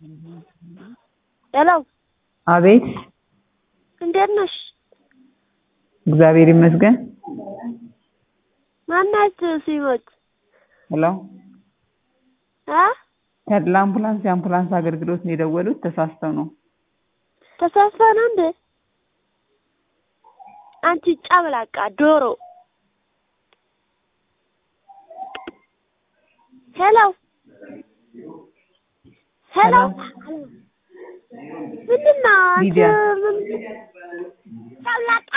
ሄሎ አቤት እንዴት ነሽ? እግዚአብሔር ይመስገን። ማናት ሲሞት ሄሎ አ ተድላ አምቡላንስ የአምቡላንስ አገልግሎት ነው የደወሉት። ተሳስተው ነው። ተሳስፋ ነው እንዴ? አንቺ ጨምላቃ ዶሮ። ሄሎ ሄሎ ምንድን ነው አንቺ ሊዲያ። ምን ጨምላቃ